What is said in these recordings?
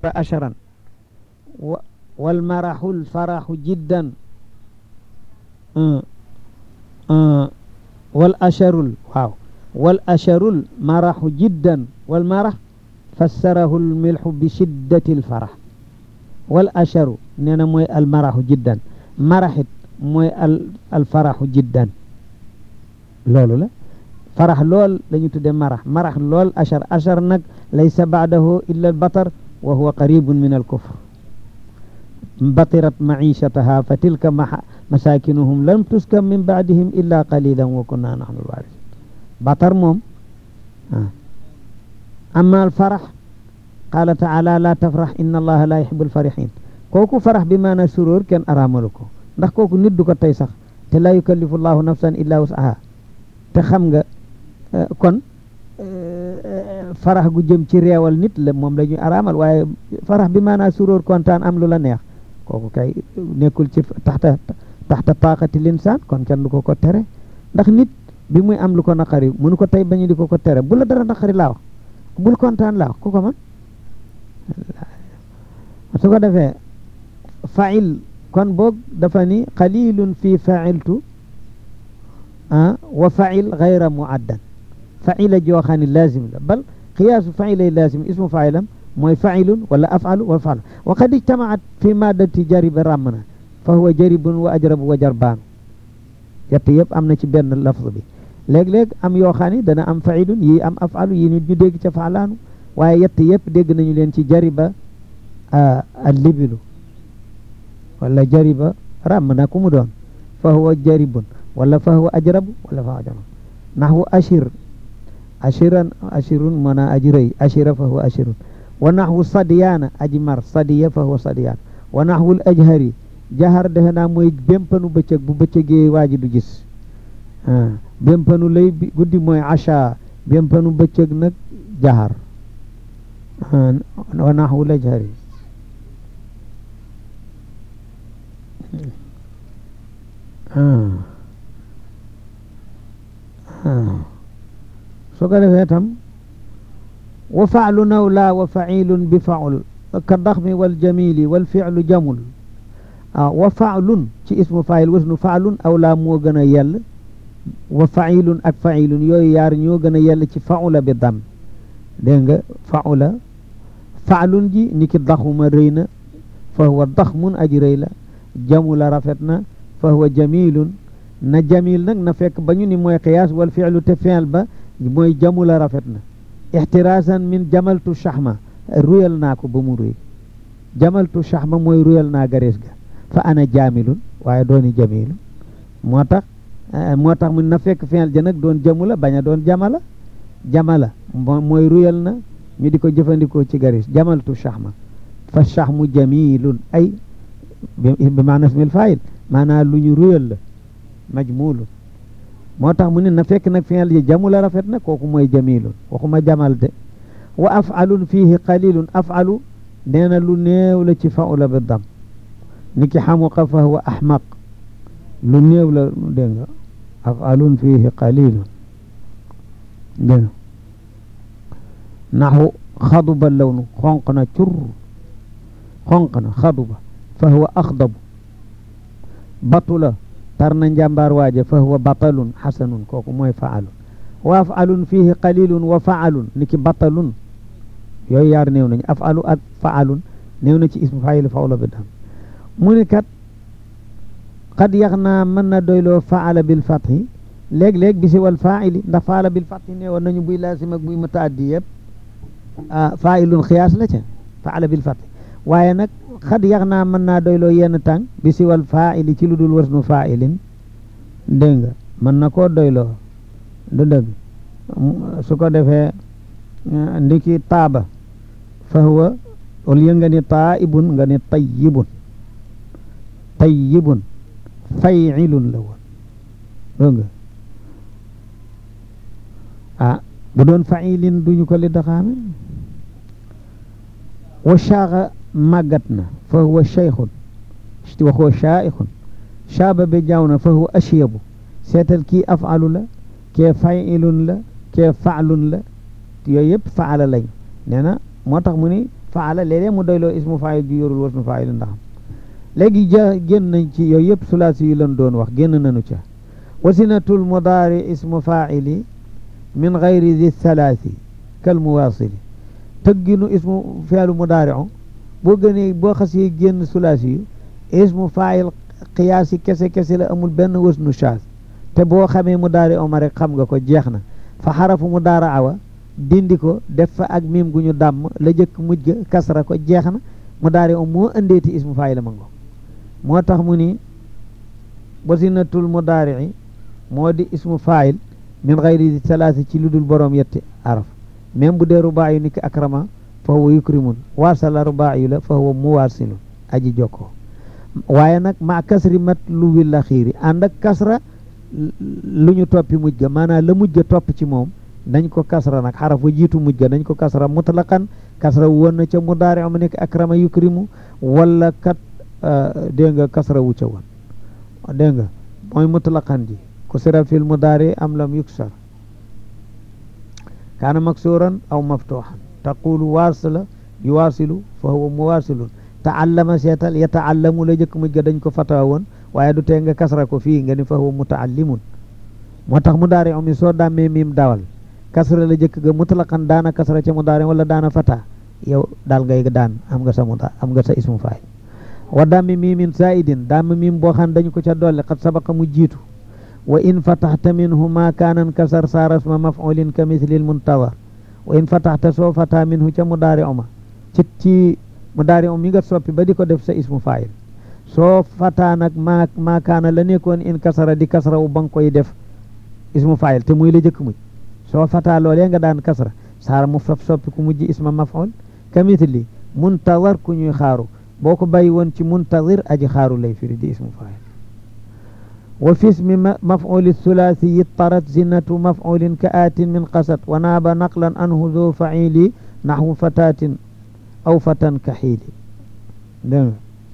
عشرا والمرح الفرح جدا آه آه والأشر واو والأشر المرح جدا والمرح فسره الملح بشدة الفرح والأشر نينا موي المرح جدا مرحت موي الفرح جدا لولو لا فرح لول لنيو تودي مرح مرح لول أشر أشر نك ليس بعده إلا البطر وهو قريب من الكفر بطرت معيشتها فتلك مساكنهم لم تسكن من بعدهم إلا قليلا وكنا نحن الوارثين بطر موم آه. أما الفرح قال تعالى لا تفرح إن الله لا يحب الفرحين كوكو فرح بما سرور كان أراملكو ndax kooku nit du ko tey sax te la yukallifu llahu nafsan illa wus'aha te xam nga kon farax gu jëm ci réewal nit la moom la ñuy araamal waaye farax bi maanaa suróor kontaan am lu la neex kooku kay nekkul ci taxta taxta taaqati linsaan kon kenn du ko ko tere ndax nit bi muy am lu ko naqari mënu ko tey bañu di ko ko tere bu la dara naqari laa wax bul kontaan laa wax ku ko man su ko defee fail kon boog dafa ni qalilun fi failtu ah wa fail gayra muaddan faila joo xam ne lazim la bal qiyaasu failay lazim ismu failam mooy failun wala afalu wa faalu wa qad ijtamaat fi maddati jariba ràmm na fa huwa jaribun wa ajrabu wa jarbaanu yett yëpp am na ci benn lafz bi léeg-léeg am yoo xam ne dana am failun yi am afalu yi nit ñu dégg ca faalaanu waaye yett yëpp dégg nañu leen ci jariba al libilu wala jariba ràmm na ku mu doon fa huwa jaribun wala fa huwa ajrabu wala fa huwa ajrabu naxwu ashir ashiran ashirun mana aji rëy ashira fa huwa ashirun wa naxwu sadiyaana aji mar sadiya fa huwa sadiyaan wa naxwul ajhari jahar defe naa mooy bémpanu bëccëg bu bëccëgee waa ji du gis bémpanu lay guddi mooy asha bémpanu bëccëg nag jahar wa naxwul ajhari su ko defee tam wa faalu naw laa wa failun bi faul ka daxmi wal jamili wal filu jamul ah wa faalun ci ismu fail wasnu faalun aw laa moo gën a yell wa failun ak failun yooyu yaar ñoo gën a yell ci faula bi dam dégg nga faula faalun ji ni ki daxuma rëy na fa huwa daxmun aji rëy la jamula rafet na fa huwa jamilun na jamil nag na fekk ba ñu ni mooy qiyaas wal fi'lu te fi'l ba mooy jamula rafet na ixtiraasan min jamaltu shahma ruyal naa ko ba mu ruy jamaltu shahma mooy ruyal naa garees ga fa ana jamilun waaye dooni jamilun moo tax moo tax mun na fekk fi'l ja nag doon jamula bañ a doon jamala jamala mooy ruyal na ñu di ko jëfandikoo ci garees jamaltu shahma fa shahmu jamilun ay bi maana ismil fa'il maanaa lu ñu ruyal la majmulun moo tax mu ne na fekk nag fi'l ji jamula rafet na kooku mooy jamilun waxuma jamal de wa af'alun fihi qalilun af'alu nee na lu néew la ci fa'ula bi dam ni ki xamuqa fa huwa ahmaq lu néew la dégg nga af'alun fihi qalilun dégg naxu xaduba lawnu xonq na cur xonq na xaduba fa huwa axdabu batula tar na njàmbaar waaja fa huwa batalun xasanun kooku mooy faalun wa afalun fihi qalilun wa faalun ni ki batalun yooyu yaar néew nañu afalu ak faalun néew na ci ismu faayil fawla bi dam mu ni kat xad yax naa mën na doyloo faala bil fathi léeg-léeg bisi wal faili ndax faala bil fathi neewoon nañu buy laasim ak buy mutaaddi yëpp faailun xiyaas la ca faala bil fathi waaye nag xad yax naa mën naa doyloo yenn tàng bi si wal faili ci lu dul wasnu failin dégg nga mën na koo doyloo du dëgg su ko defee ndiki taaba fa huwa au lieu nga ni taibun nga ni tayyibun tayyibun fayilun la woon dégg nga ah bu doon failin duñu ko li daxaame wa shaaxa màggat na fa huwa cheikhun wa huwa chaaixun shaaba bi jaaw na fa huwa ashyabu seetal kii afalu la kee failun la kee faalun la yooyu yëpp faala lañ nee na moo tax mu ni faala léeg-léeg mu doyloo ismu faayil ju yorul wasnu faayil ndaxam léegi ja génn nañ ci yooyu yëpp sulaasi yi lan doon wax génn nañu ca wasinatul mudaari ismu faa'ili min gayri di thalaasi kal muwaasili tëgginu ismu feelu mudaari'u boo gënee boo xasee génn sulaasi yu ismu faayil qiyaasi kese kese la amul benn wasnu shaaz te boo xamee mudaari oma rek xam nga ko jeex na fa xarafu mudaara awa dindi ko def fa ak miim gu ñu dàmm la jëkk mujj ga kasra ko jeex na mudaari om moo indeeti ismu faayil ma ngo moo tax mu ni wasinatul mudaari'i moo di ismu faayil min gayri salaasi ci lu dul boroom yetti araf même bu dee rubaa yu niki akrama fa huwa yukrimun waasala rubaa yu la fa huwa muwaasilun aji jokkoo waaye nag ma kasri mat lu wi la xiiri ànd ak kasra lu ñu toppi mujj ga maanaam la mujj ga topp ci moom nañ ko kasra nag xaraf wa jiitu mujj ga nañ ko kasra mutlaqan kasra woon na ca mudaari am nekk akrama yukrimu wala kat dégg nga kasra wu ca woon dégg nga mooy mutlaqan ji kusira fil mudaari am lam yuksar kaana maksuran aw maftuhan taqulu waasila yuwaasilu fa huwa muwaasilun taallama seetal yataallamu la jëkk mujj ga dañ ko fatawa woon waaye du tee nga kasra ko fii nga ni fa huwa mutaallimun moo tax mudaari am mi soo dàmmee miim dawal kasra la jëkk ga mutlaqan daana kasra ca mudaari wala daana fata yow daal ngay daan am nga sa muda am nga sa ismu faay wa dammi miimin saidin damm miim boo xam dañu ko ca dolli xat sabaqa mu jiitu wa in fataxta minhu ma kaanan kasar saara isma maf'ulin ka mislil muntazar wa in fataxta soo fata minhu ca mudaari oma ci ci mudaari om mi nga soppi ba di ko def sa ismu faayil soo fata nag ma ma kaana la nekkoon in kasara di kasra wu ba nga koy def ismu faayil te muy la jëkk mujj soo fata loolee nga daan kasra saara mu faf soppi ku mujj isma maf'ul ka misli muntazar ku ñuy xaaru boo ko bàyyi woon ci muntazir aji xaaru lay firi di ismu faayil wa fi ismi maf'uli thulathi tarat zinatu maf'ulin ka aatin min qasat wa naaba naqlan anhu dhu fa'ili naxwu fatatin aw fatan ka xiili dégg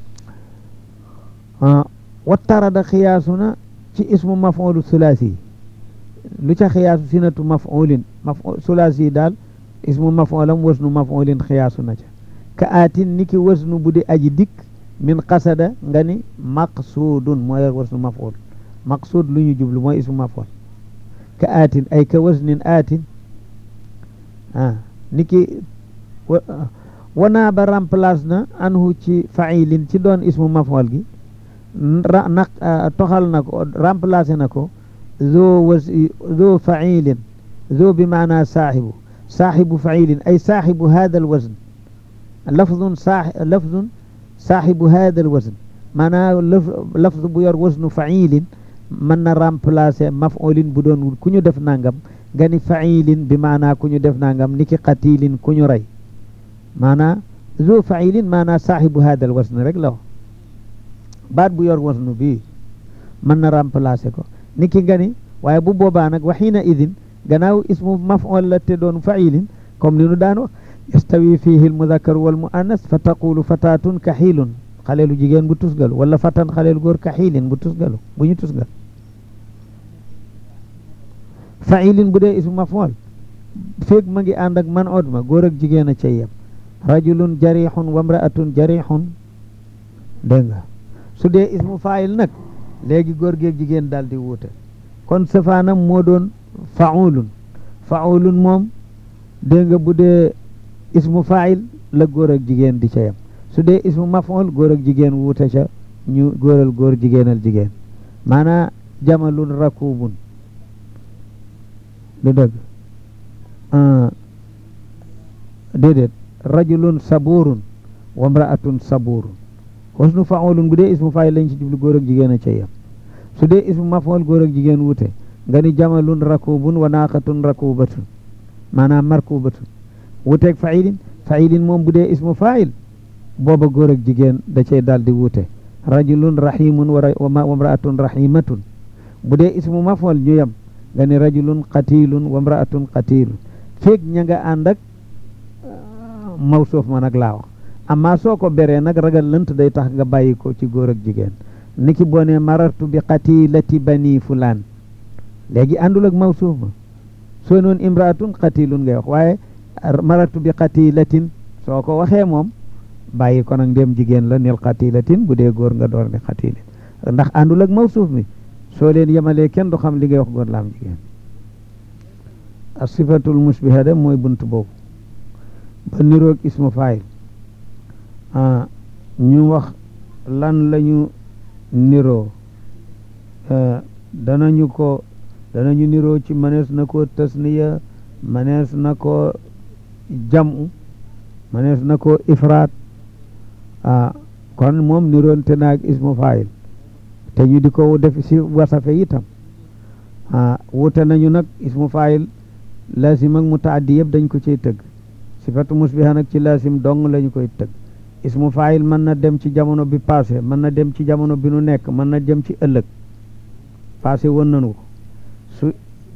nga wa tarada xiyaasuna ci ismu maf'ulu thulathi lu ca xiyaasu sinatu maf'ulin maf'ul thulathi daal ismu maf'ulam wasnu maf'ulin xiyaasu na ca ka aatin niki wasnu bu di aji dikk min qasada nga ni maqsuudun mooy wasnu maf'ul maqsuud lu ñu jublu mooy ismu maf'ul ka aatin ay ka wasnin aatin ah niki wanaa ba remplace na anhu ci fa'ilin ci doon ismu maf'ul gi naq toxal na ko remplacé na ko zo was zo fa'ilin zo bi maana saaxibu saaxibu fa'ilin ay saaxibu hada al wazn lafdun saa lafdun saaxibu hada al wazn maanaa lafz bu yor wasnu fa'ilin mën na remplacer maf'ulin bu doon ku ñu def nangam nga ni fa'ilin bi maanaa ku ñu def nangam niki qatilin ku ñu rey maanaa zo fa'ilin maanaa saaxibu hada al wazn rek la baat bu yor wasnu bii mën na remplacer ko niki nga ni waaye bu boobaa nag waxiina idin gannaaw ismu maf'ul la te doon fa'ilin comme ni nu daan wax yastawi fihi al mudakkar wal muannas fa taqulu fatatun kaxiilun xaleelu jigéen bu tusgalu wala fatan xaleelu góor kaxiilin bu tusgalu bu ñu tusgal fa'ilin bu dee ismu maf'ul feeg ma ngi ànd ak man od ma góor ak jigéen a cay yem rajulun jarixun wa mraatun jarixun dégg nga su dee ismu fa'il nag léegi góor geeg jigéen daal di wuute kon safaanam moo doon fa'ulun fa'ulun moom dégg nga bu dee ismu fa'il la góor ak jigéen di ca yem su dee ismu maf'ul góor ak jigéen wuute ca ñu góoral góor jigéenal jigéen maanaa jamalun rakubun du dëgg déedéet rajulun saburun wa mraatun saburun wasnu fa'ulun bu dee ismu fa'il lañ ci jublu góor ak jigéen a ca yem su dee ismu maf'ul góor ak jigéen wuute nga ni jamalun rakubun wa naaqatun rakubatun maanaam markubatun wuuteeg fa'ilin fa'ilin moom bu dee ismu fa'il booba góor ak jigéen da cay daal di wuute rajulun rahimun wa mraatun rahimatun bu dee ismu maf'ul ñu yem nga ni rajulun qatilun wa mraatun qatilun feeg ña nga ànd ak mawsuuf ma nag laa wax amma soo ko beree nag ragal lënt day tax nga bàyyi ko ci góor ak jigéen niki boo ne marartu bi qatilati bani fulaan léegi àndul ak mawsuuf ma soo noon imraatun qatilun ngay wax waaye marartu bi qatilatin soo ko waxee moom bàyyi ko nag ndéem jigéen la nil xatilatin bu dee góor nga door ni xatilin ndax àndul ak mawsuuf mi soo leen yemalee kenn du xam li ngay wax góor la am jigéen a sifatul musbiha de mooy bunt boobu ba niroog ismu faayil ñu wax lan lañu niroo danañu ko danañu niroo ci manees na ko tasniya manees na ko jamu manees na ko ifraat ah kon moom niroonte naag ismu faayil te ñu di ko def si wasafe itam ah wute nañu nag ismu faayil laasim ak mutaaddi yëpp dañ ko ciy tëgg sifatu musbiha nag ci laasim dong lañu koy tëgg ismu faayil mën na dem ci jamono bi passé mën na dem ci jamono bi nu nekk mën na dem ci ëllëg passé woon nañu ko su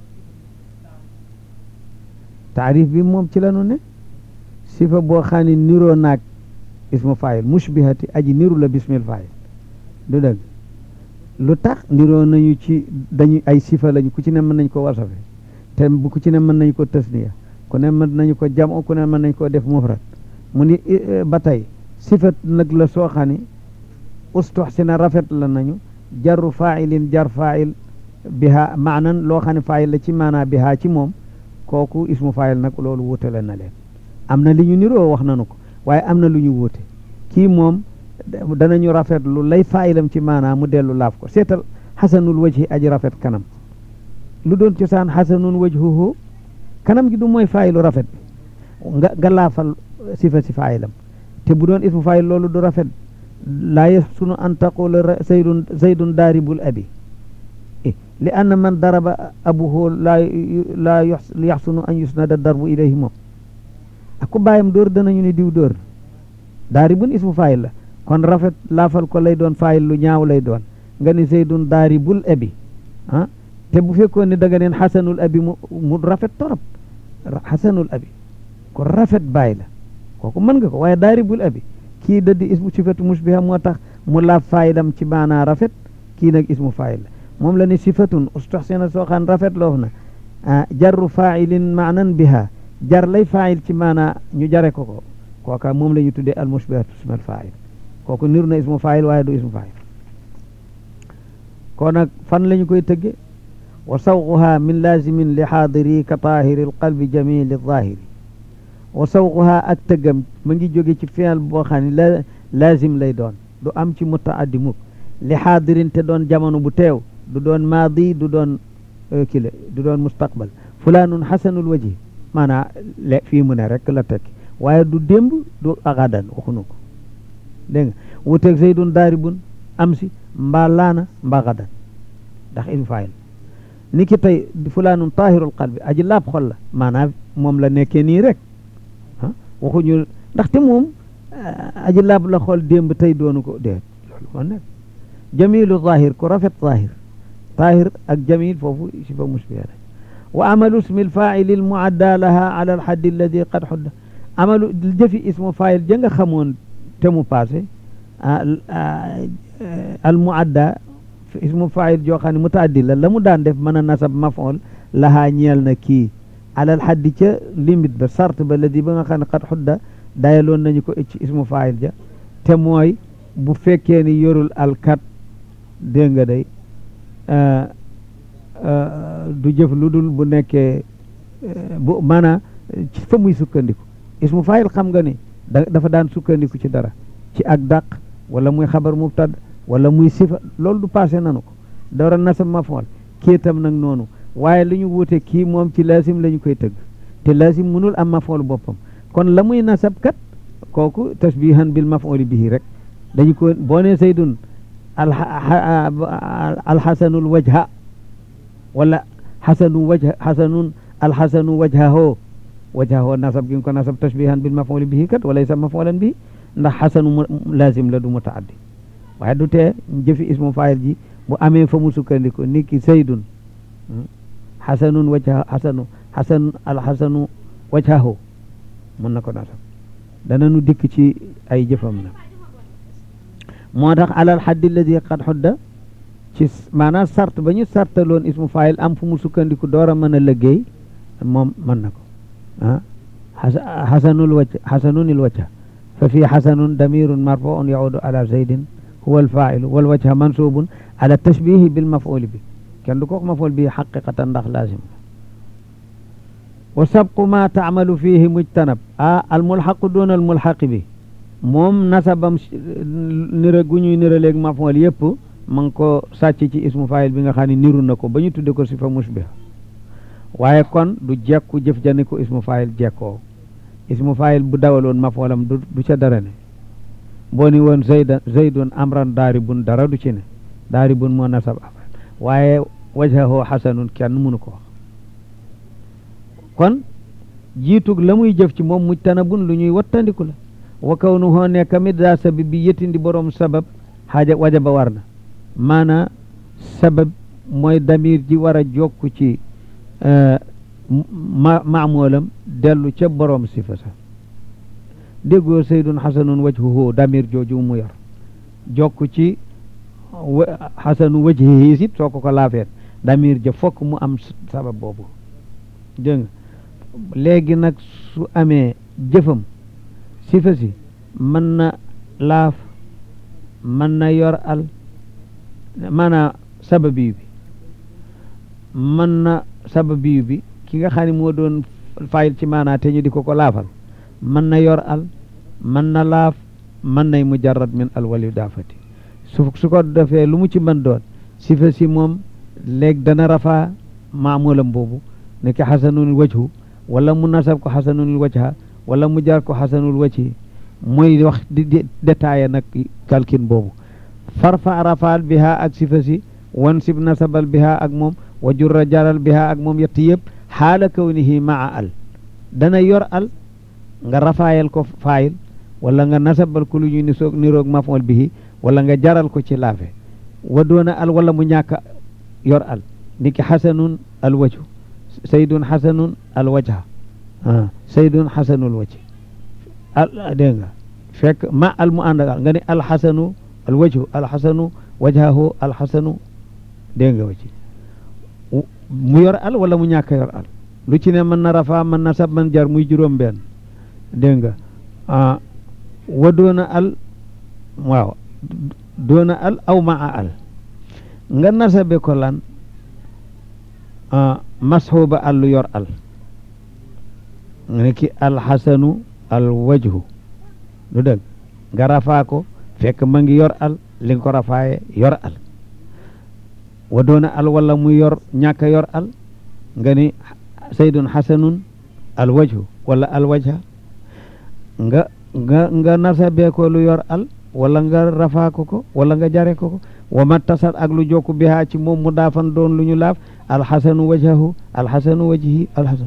taarif bi moom ci lanu ne sifa boo xam ne niroo naag ismu faayil mushbihati aji niru la bismil faayil du dëgg lu tax niroo nañu ci dañu ay sifa lañu ku ci ne mën nañ ko wasafe te bu ku ci ne mën nañu ko tasniya ku ne mën nañu ko jam ku ne mën nañ ko def mufrad mu ni ba tey sifat nag la soo xam ne ustuxsina rafet la nañu jarru failin jar fail biha maanan loo xam ne faayil la ci maanaa biha ci moom kooku ismu faayil nag loolu wutale na leen am na li ñu niroo wax nanu ko waaye am na lu ñu wuute kii moom danañu rafet lu lay faayilam ci maanaa mu dellu laaf ko seetal xasanul wajhi aji rafet kanam lu doon cosaan xasanun wajhuhu kanam gi du mooy faayilu rafet bi nga nga laafal sifa si faayilam te bu doon ismu faayil loolu du rafet laa yasunu an taqula zaydun zaydun daaribul abi li anna man daraba abuhu laa laa yaxsunu an yusnada darbu ilayhi moom ak ku bàyyam dóor danañu ne diw dóor daaribun ismu faayil la kon rafet laafal ko lay doon faayil lu ñaaw lay doon nga ni zaydun daaribul abi ah te bu fekkoon ne da nga neen xasanul abi mu mu rafet torop xasanul abi ko rafet bàyyi la kooku mën nga ko waaye daaribul abi kii da di ismu sifatu musbiha moo tax mu laaf faayilam ci maanaa rafet kii nag ismu faayil la moom la ne sifatun ustuxsina soo xaan rafet loof na jarru failin maanan biha jar lay faayil ci maanaa ñu jare ko ko kooka moom la ñu tuddee al musbihatu ismal faayil kooku niru na ismu faayil waaye du ismu faayil kon nag fan la ñu koy tëgge wa sawquha min lazimin li xaadiri ka taahiri alqalbi jamili zahiri wa sawquha ak tëggam ma ngi jóge ci fi'l boo xam ne la lazim lay doon du am ci mutaaddi mukk li xaadirin te doon jamono bu teew du doon maadi du doon kile du doon mustaqbal fulaanun xasanul wajhi maanaa le fii mu ne rek la tekki waaye du démb du agadan waxunu ko dégg nga wuteeg zaydun daaribun am si mbaa laana mbaa gadan ndax ismu faayil ni ki tey fulaanun taahirul qalbi aji laab xol la maanaam moom la nekkee nii rek ah waxuñu ndaxte moom aji laab la xol démb tey doonu ko déet loolu moo nekk jamilu zahir ku rafet zahir tahir ak jamil foofu sifa musbiha la wa amalu ismi lfaili lmuadda laha ala alxaddi alladi qad xudda amalu jëfi ismu faayil ja nga xamoon te mu passé al muadda ismu faayil joo xam ne mutaaddi la la mu daan def mën a nasab mafool lahaa ñeel na kii alal xaddi ca limite ba sart ba ladi ba nga xam ne qad xudda dayaloon nañu ko ci ismu faayil ja te mooy bu fekkee ni yorul alkat dégg nga day du jëf lu dul bu nekkee bu maanaa ci fa muy sukkandiku ismu faayil xam nga ni da dafa daan sukkandiku ci dara ci ak dàq wala muy xabar mubtad wala muy sifa loolu du passé nanu ko dara nasab mafool kii itam nag noonu waaye li ñu wuute kii moom ci laasim la ñu koy tëgg te laasim mënul am mafool boppam kon la muy nasab kat kooku tasbihan bil mafooli bihi rek dañu ko boo ne saydun alxasanul wajha wala xasanu wajha xasanun alxasanu wajhaho wajhaho nasab gi nga ko nasab tashbihan bil mafooli bihi kat wala sa mafoolan bihi ndax xasanu lazim la du mutaaddi waaye du tee jëfi ismu faayil ji bu amee fa mu sukkandiku ni ki saydun xasanun wajha xasanu xasan alxasanu wajhaho mun na ko nasab dana nu dikk ci ay jëfam na moo tax alal xaddi alladi qad xudda ci maanaam sart ba ñu sartaloon ismu faayil am fu mu sukkandiku door a mën a liggéey moom mën na ko ah xasanul wajh xasanunil wajha fa fii xasanun damirun marfuun yaudu ala zaydin huwa alfailu wal wajha mansubun ala tashbihi bil mafuli bi kenn du ko wax maful bi xaqiqatan ndax laazim wa sabqu ma taamalu fihi mujtanab ah almulxaqu doon almulxaqi bi moom nasabam nira gu ñuy nira léegi maful yëpp ma ngi ko sàcc ci ismu fayil bi nga xam ne niru na ko ba ñu tudde ko sifa musbiha waaye kon du jekku jëf jani ko ismu fayil jekkoo ismu fayil bu dawaloon mafoolam du du ca dara ne boo ni woon zayda zaydun amran daaribun dara du ci ne daaribun moo nasab afal waaye wajhahu xasanun kenn mënu ko wax kon jiitug la muy jëf ci moom mujtanabun lu ñuy wattandiku la wa kawnuhu nekk mit daa sabab bi yëttindi borom sabab xaaja wajaba war na maana sabab mooy damir ji war a jokku ci ma maamulam dellu ca borom sifa sa déggoo saydun xasanun wajhuhu damir jooju mu yor jokku ci xasanu wajhihi sit soo ko ko laafeet damir ja fokk mu am sabab boobu dégg nga léegi nag su amee jëfam sifa si mën na laaf mën na yor al maanaam sababi bi mën na sababi bi ki nga xam ne moo doon fayil ci maanaa te ñu di ko ko laafal mën na yor al mën na laaf mën nay mujarrad min al wali daafati su su ko defee lu mu ci mën doon sifa si moom léegi dana rafaa maamulam boobu nekk xasanul wajhu wala mu nasab ko xasanul wajha wala mu jar ko xasanul wajhi mooy wax di détaillé nag kalkin boobu farfa rafaal biha ak sifa si wan sib nasabal biha ak moom wa jurra jaral biha ak moom yett yëpp xaala kawnihi maa al dana yor al nga rafaayal ko faayil wala nga nasabal ko lu ñuy nisoog niroog mafool bihi wala nga jaral ko ci laafe wa doona al wala mu ñàkk yor al niki xasanun al wajhu saydun xasanun al wajha ah saydun xasanul wajhi al dégg nga fekk ma al mu ànd ak nga ne al xasanu al wajhu al xasanu wajhahu al xasanu dégg nga wacci mu yor al wala mu ñàkk yor al lu ci ne mën na rafa mën na sab mën jar muy juróom benn dégg nga ah wa doona al waaw doona al aw maa al nga nasabe ko lan masxuba al lu yor al nga ne ki alxasanu al wajhu lu dëgg nga rafaa ko fekk ma ngi yor al li nga ko rafaaye yor al wa doona al wala mu yor ñàkk a yor al nga ni saydun xasanun al wajhu wala al wajha nga nga nga nasabee ko lu yor al wala nga rafaa ko ko wala nga jare ko ko wa ma tasat ak lu jokku bihaa ci moom mu daafan doon lu ñu laaf alxasanu wajhahu alxasanu wajhi alxasanu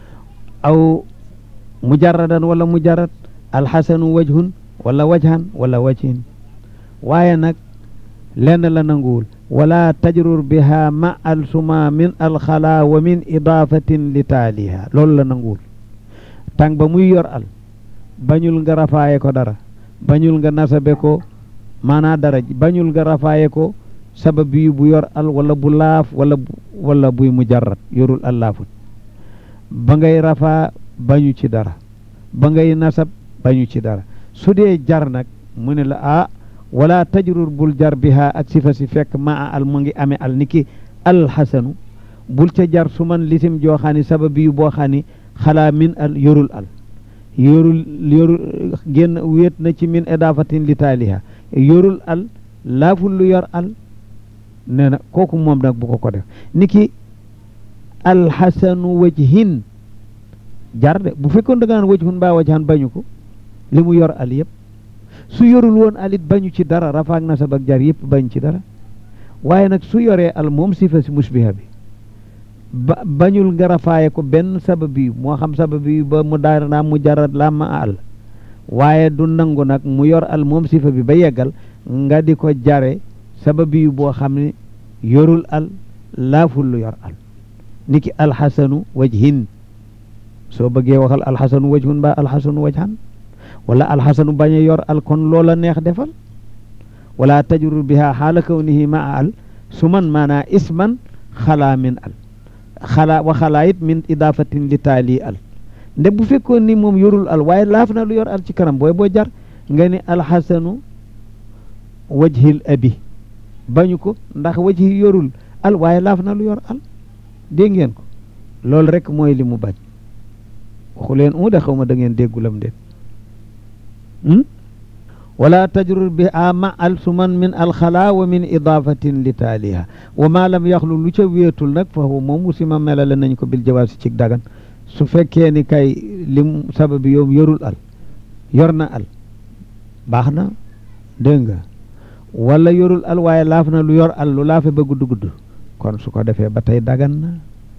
aw mujarradan wala mujarrad alxasanu wajhun wala wajhan wala wajhin waaye nag lenn la nanguwul wala tajrur biha ma al suma min alxala wa min idaafatin li taaliha loolu la nanguwul tàng ba muy yor al bañul nga rafaaye ko dara bañul nga nasabe ko maanaa dara bañul nga rafaaye ko sabab yi bu yor al wala bu laaf wala wala buy mujarrad yorul al laafut ba ngay rafaa bañu ci dara ba ngay nasab bañu ci dara su dee jar nag mu ne la ah wala tajrur bul jar biha ak sifa si fekk maa al mu ngi amee al niki alxasanu bul ca jar su man lisim joo xam ne sabab yu boo xam ne xalaa min al yorul al yorul yorul génn wéet na ci min idaafatin li taaliha yorul al laaful lu yor al nee na kooku moom nag bu ko ko def niki alxasanu wajhin jar de bu fekkoon da nga naan wajhun mbaa wajhan bañu ko li mu yor al yëpp su yorul woon alit bañu ci dara rafaak nasab ak jar yëpp bañ ci dara waaye nag su yoree al moom sifa si musbiha bi ba bañul nga rafaaye ko benn sabab yi moo xam sabab yi ba mu daar naa mu jarat la ma al waaye du nangu nag mu yor al moom sifa bi ba yeggal nga di ko jare sabab yi boo xam ne yorul al laaful lu yor al niki alxasanu wajhin soo bëggee waxal alxasanu wajhun ba alxasanu wajhan wala alxasanu bañ a yor al kon loola neex defal wala tajrur biha xaala kawnihi maa al su man maanaa isman xalaa min al xalaa wa xalaa it min idaafatin li taali al nde bu fekkoon ni moom yorul al waaye laaf na lu yor al ci kanam booy boo jar nga ni alxasanu wajhil abi bañu ko ndax wajhi yorul al waaye laaf na lu yor al dégg ngeen ko loolu rek mooy li mu bañ waxu leen u de xaw ma da ngeen déggulam déet wala tajrur bi a ma al suman min alxala wa min idafatin li taaliha wa ma lam yaxlu lu ca wéetul nag fa huwa moom musima melale nañ ko bil jawaab si ci dagan su fekkee ni kay lim sababi yow yorul al yor na al baax na dégg nga wala yorul al waaye laaf na lu yor al lu laafe ba gudd gudd kon su ko defee ba tey dagan na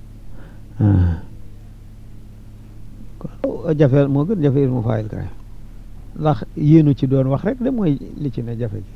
kon jafe moo gën jafe ismu faayil kay ndax yéenu ci doon wax rek de mooy li ci ne jafe ji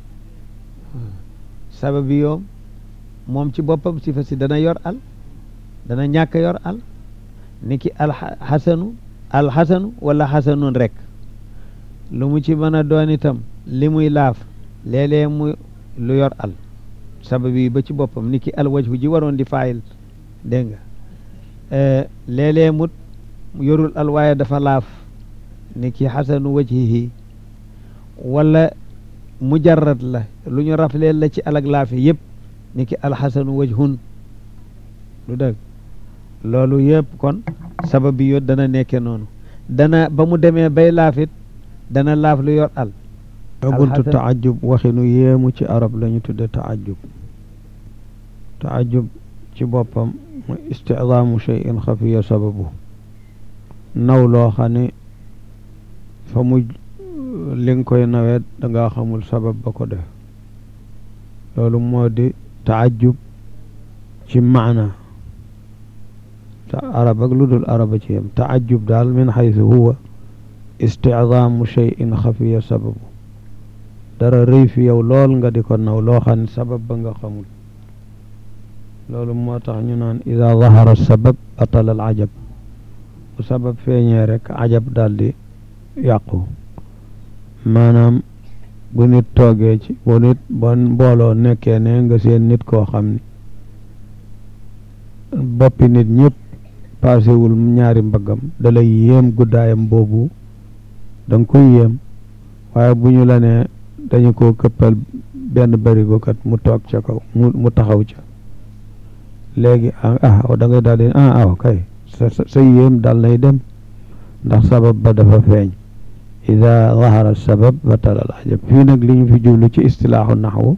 sababi yoom moom ci boppam si fa si dana yor al dana ñàkk yor al niki alxasanu alxasanu wala xasanun rek lu mu ci mën a doon itam li muy laaf léeg-léeg mu lu yor al sababi yi ba ci boppam niki alwajhu ji waroon di faayil dégg nga léeg-léeg mut yorul al waaye dafa laaf niki xasanu wajhihi wala mujarrad la lu ñu rafleel la ci alag laafe yëpp niki alxasanu wajhun lu dëgg loolu yëpp kon sabab bi yo dana nekke noonu dana ba mu demee bay laafit dana laaf lu yor al buntu taajub waxinu yéemu ci arab la ñu tudde taajub taajub ci boppam mooy isticdaamu cheyin xafiya sababu naw loo xam ne fa mu li nga koy nawet danga xamul sabab ba ko def loolu moo di taajub ci maana ta arab ak lu dul araba ci yem taajub daal min xaytu huwa isticdaamu cheyin xafiya sababu dara rëy fi yow lool nga di ko naw loo xam ne sabab ba nga xamul loolu moo tax ñu naan ida zahara sabab batala al ajab bu sabab feeñee rek ajab daal di yàqu maanaam bu nit toogee ci bu nit bon mbooloo nekkee ne nga seen nit koo xam ni boppi nit ñëpp paasewul ñaari mbaggam da lay yéem guddaayam boobu da nga koy yéem waaye bu ñu la nee dañu ko këppal benn barigo kat mu toog ca kaw mu mu taxaw ca léegi ah da ngay daal di ah aw kay sa sa yéem dal nay dem ndax sabab ba dafa feeñ ida zahara sabab batala al ajab fii nag li ñu fi jublu ci istilaaxu naxwu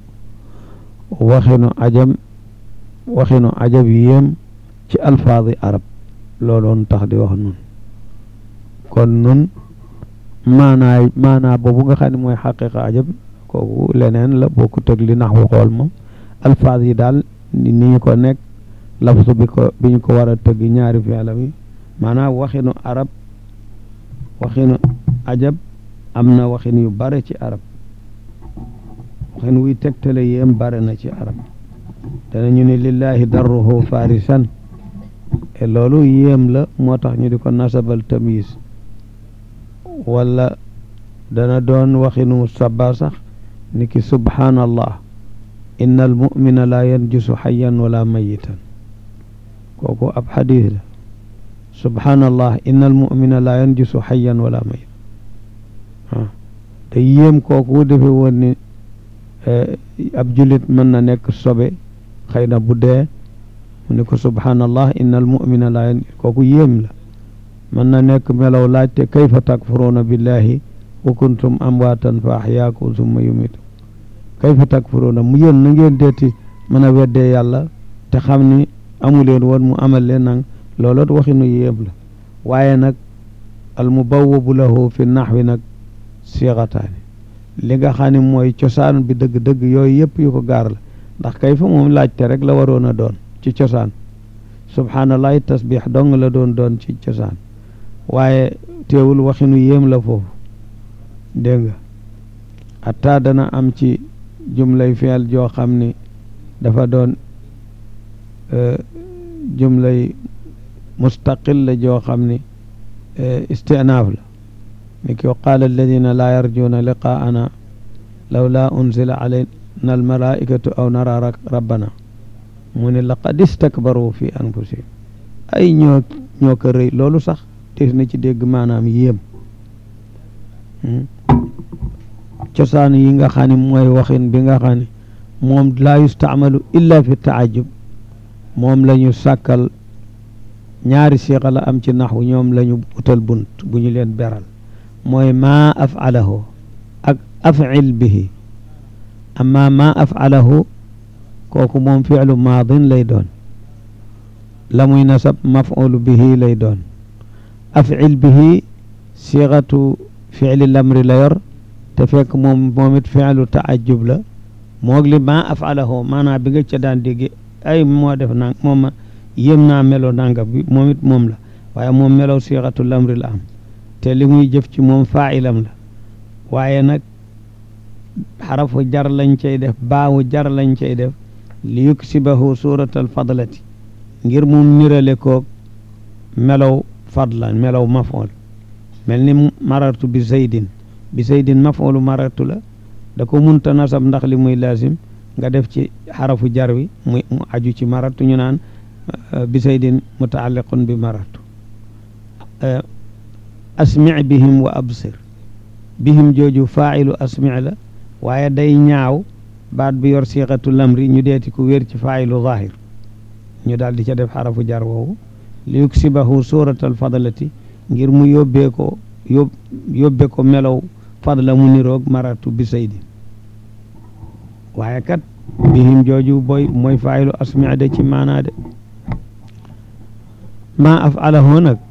waxinu ajam waxinu ajab yéem ci alfaadi arab looloon tax di wax nun kon nun maanaay maanaa boobu nga xam ne mooy xaqiqa ajab kooku leneen la boo ko tëg li naxwu xool moom alfaaz yi daal ni ñu ko nekk lafsu bi ko bi ñu ko war a tëgg ñaari fi'lam yi maanaam waxinu arab waxinu ajab am na waxin yu bare ci arab waxin wuy tegtale yéem bare na ci arab danañu ne lillahi darruhu farisan e loolu yéem la moo tax ñu di ko nasabal tamyiz wala dana doon waxinu saba sax ni ki subhaanallah inna al mumina la yanjusu xayan wala mayitan kooku ab xadis la subhaanallah inna al mumina la yanjusu xayan wala mayit ah te yéem kooku defe woon ni ab julit mën na nekk sobe xëy na bu dee mu ne ko subhaanallah inna al mumina la yan kooku yéem la mën na nekk melaw laajte kayfa takfuruuna billahi wa kuntum amwaatan fa axyaakum summa yumitu kayfa takfuruuna mu yéen na ngeen deeti mën a weddee yàlla te xam ni amu leen woon mu amal leen nag looloot waxinu yéem la waaye nag al mubawwabu lahu fi naxwi nag siixataani li nga xam ne mooy cosaan bi dëgg-dëgg yooyu yëpp yu ko gaar la ndax kayfa moom laajte rek la waroon a doon ci cosaan subhaanallahi tasbix dong la doon doon ci cosaan waaye teewul waxinu yéem la foofu dégg nga atta dana am ci jumlay fi'l joo xam ni dafa doon jumlay mustaqil la joo xam ni istinaaf la mi ki qaala alladina laa yarjuuna liqaa'ana lawlaa unzila alayna almalaikatu aw nara rabbana mu ne laqad istakbaru fi anfusihim ay ñoo ñoo ko rëy loolu sax des na ci dégg maanaam yéem cosaan yi nga xam ne mooy waxin bi nga xam ne moom laa yustaamalu illa fi taajub moom la ñu sàkkal ñaari siixa la am ci naxwu ñoom la ñu utal bunt bu ñu leen beral mooy maa afalahu ak afcil bihi amma maa afalahu kooku moom ficlu maadin lay doon la muy nasab mafulu bihi lay doon afcil bihi siixatu ficli lamri la yor te fekk moom moom it ficlu taajub la moog li maa afalahu maanaam bi nga ca daan dégg ay moo def nang moom yéem naa melo nanga bi moom it moom la waaye moom melow siixatu lamri la am te li muy jëf ci moom faailam la waaye nag xarafu jar lañ cay def baawu jar lañ cay def li yuksibahu suratal fadlati ngir mu nirale koog melow fadla melow mafool mel ni marartu bi zaydin bi zaydin mafoolu marartu la da ko munta nasab ndax li muy laasim nga def ci xarafu jar wi muy mu aju ci marartu ñu naan bi zaydin mutaalliqun bi marartu asmi bihim wa absir bihim jooju faailu asmi la waaye day ñaaw baat bi yor siixatu lamri ñu deeti ku wér ci faailu zahir ñu daal di ca def xarafu jar woowu li yuksibahu suratal fadlati ngir mu yóbbee ko yób yóbbe ko melow fadla mu niroog maratu bi saydi waaye kat bihim jooju boy mooy faailu asmi de ci maanaa de maa afalahu nag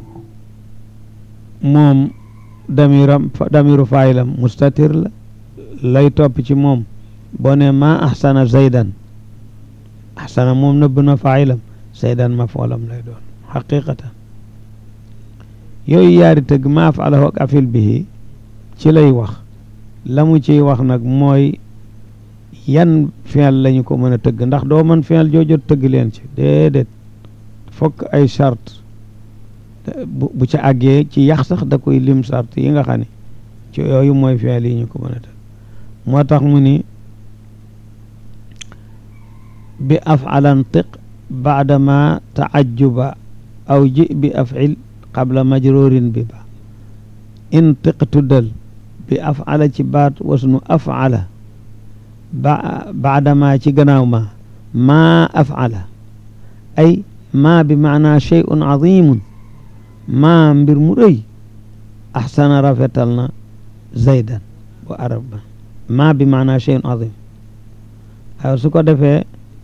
moom damiram damiru faayilam mustatir la lay topp ci moom boo ne maa ahsana zaydan ahsana moom nëbb na faayilam zaydan mafoolam lay doon xaqiqatan yooyu yaari tëgg maa afalahu ak afil bihi ci lay wax la mu ciy wax nag mooy yan fi'l lañu ko mën a tëgg ndax doo mën fi'l joojot tëgg leen ci déedéet fokk ay charte bu ca àggee ci yax sax da koy lim charte yi nga xam ne ci yooyu mooy fi'l yi ñu ko mën a tëgg moo tax mu ni bi af'alan tiq baadama taajuba aw ji bi af'il qabla majrurin bi ba in tiq tuddal bi af'ala ci baat wasnu af'ala ba baadama ci gannaaw ma maa af'ala ay maa bi maanaa shay'un azimun maa mbir mu rëy axsana rafetal na zaydan wa arab ba maa bi maanaa shay'un azim waaw su ko defee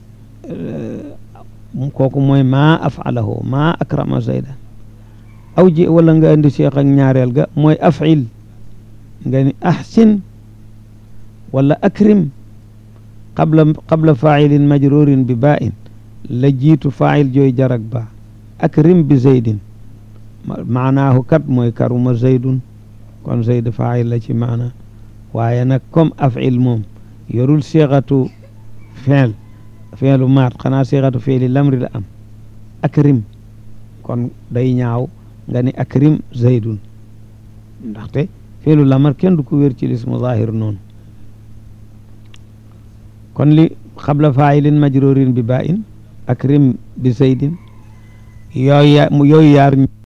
kooku mooy maa af'alahu maa akrama zaydan aw ji wala nga indi seex ak ñaareel ga mooy af'il nga ni ahsin wala akrim qabla qabla faa'ilin majrurin bi baa'in la jiitu faa'il jooy jarak ba akrim bi zaydin maanaahu kat mooy karuma zaydun kon zayd faa'il la ci maana waaye nag comme af'il moom yorul seexatu fi'l fi'lu maat xanaa seexatu fi'li lamri la am akrim kon day ñaaw nga ni akrim zaydun ndaxte fi'lu lamar kenn du ko wér ci lismu zahir noonu kon li xabla faa'ilin majrurin bi baa'in akrim bi zaydin yooyu yooyu yaar